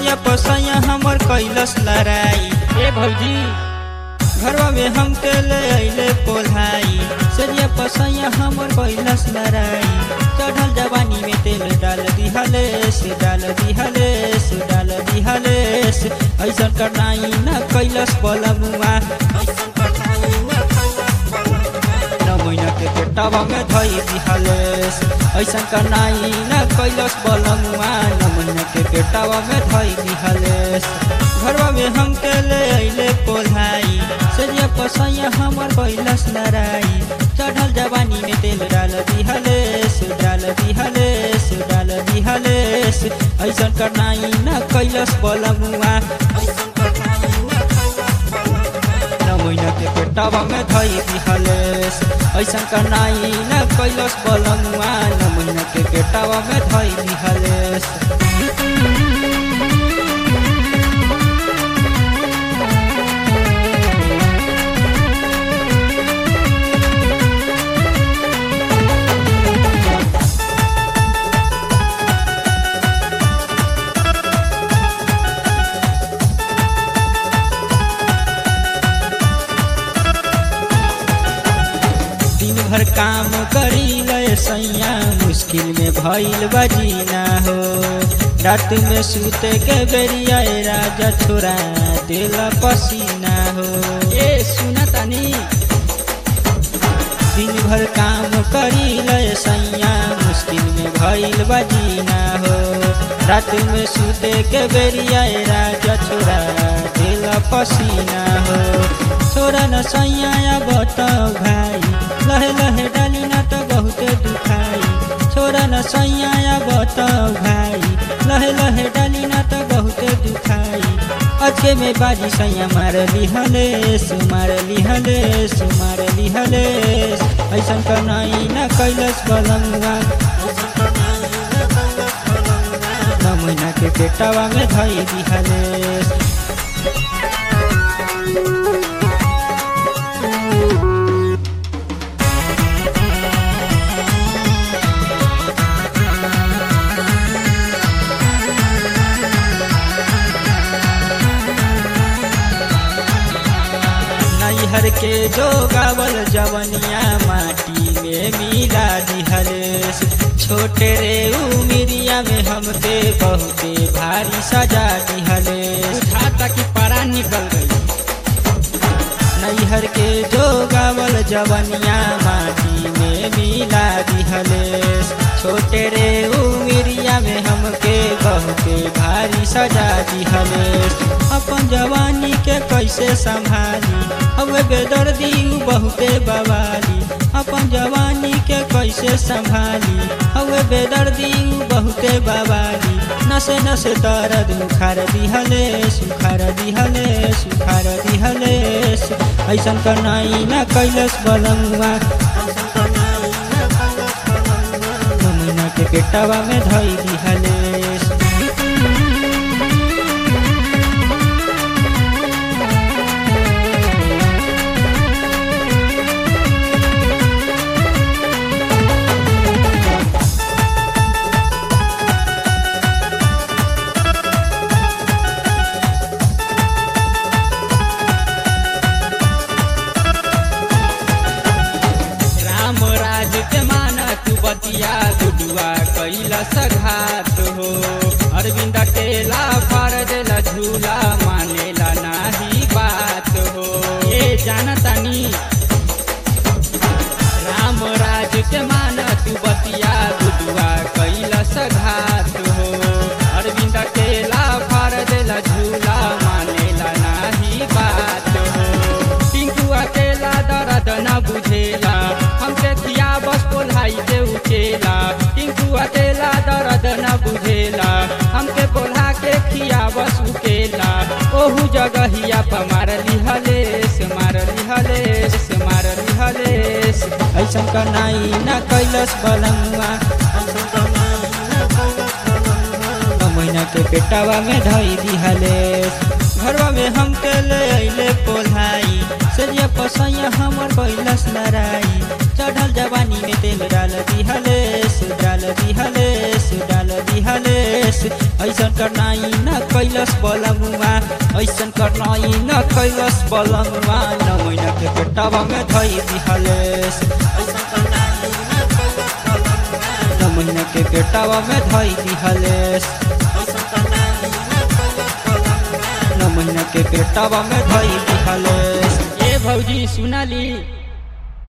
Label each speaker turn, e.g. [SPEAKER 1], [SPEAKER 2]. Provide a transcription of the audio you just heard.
[SPEAKER 1] सजिया पसैया हमर कैलस लड़ाई
[SPEAKER 2] ए भौजी
[SPEAKER 1] घरवा में हम के ले अइले पोल्हाई सजिया पसैया हमर कैलस लड़ाई चढ़ल जवानी में तेल डाल दिहलेस डाल दिहलेस डाल दिहलेस ऐसन करनाई न कैलस बलमुआ न महीना के पेटवा में धई दिहलेस ऐसन करनाई न कैलस बलमुआ न महीना के पेटवा में धई दिहलेस घरवा में हम के ले अइले पोल्हाई सजिया पसैया हमर कैलस लड़ाई चढ़ल जवानी में तेल डाल दिहलेस डाल दिहलेस डाल दिहलेस ऐसन करनाई न कैलस बलमुआ न महीना के पेटवा में धई दिहलेस ऐसन करनाई न कैलस बलमुआ न महीना के पेटवा में धई दिहलेस दिन भर काम करी ले सैया मुश्किल में भइल बजीना हो रात में सूते के बेरिया ए राजा छोरा देला पसीना हो
[SPEAKER 2] ए सुना तानी
[SPEAKER 1] दिन भर काम करी ले सैया मुश्किल में भइल बजीना हो रात में सूते के बेरिया ए राजा छोरा देला पसीना हो छोरा न सैया बताओ भाई लहे लहे डाली न तो बहुते दुखाई छोरा न सैया बताओ भाई लहे लहे डाली न तो बहुते दुखाई अच्छे में बाजी सैया मार लिहलेस मार लिहलेस मार लिहलेस ऐसन करनाई न कैलस बलंगा न महीना के पेटवा में धई दिहलेस नैहर के जो गावल जवनिया माटी में मिला दिहलेस छोटे रे उमिरिया में हमके बहुते भारी सजा दिहलेस
[SPEAKER 2] खाता की पारा निकल गई
[SPEAKER 1] नैहर के जो गावल जवनिया माटी में मिला दिहलेस छोटे रे उमिरिया में हमके बहुते भारी सजा दिहलेस अपन जवानी के कैसे संभाली हवे बेदर्दी उ बहुते बवाली अपन जवानी के कैसे संभाली हवे बेदर्दी उ बहुते बवाली नसे नसे दर्द उखार दिहलेस उखार दिहलेस उखार दिहलेस ऐसन करनाई न कैलस बलमुआ महीना के पेटवा में धई दिहलेस
[SPEAKER 2] राम राज के माना तू बतिया गुडुआ कैला सघात हो अरविंद केला फार देला झूला मानेला नाही बात हो ए जानतानी राम राज के माना तू बतिया गुडुआ कैला सघात हो अरविंद केला फार देला झूला मानेला नाही बात हो टिंकू अकेला दर्द न बुझेला हमके किया बस बोलाई के उचेला टिंकू अकेला दर्द न बुझेला हमके बोला के खिया बस उकेला ओहू जगहिया पर मार लिहलेस मार लिहलेस मार लिहलेस
[SPEAKER 1] ऐसन करनाई न कैलस बलमुआ महीना के पेटवा में धई दिहलेस घरवा में हम के ले अइले पोल्हाई सजिया पसैया हमर कैलस लड़ाई चढ़ल जवानी में तेल डाल दिहलेस डाल दिहलेस डाल दिहलेस ऐसन करनाई न कैलस कैलस बलमुआ ऐसन करनाई न कैलस बलमुआ न महीना के पेटवा में धई दिहलेस न महीना के पेटवा में धई दिहलेस न महीना के पेटवा में धई दिहलेस
[SPEAKER 2] ए भौजी सुनाली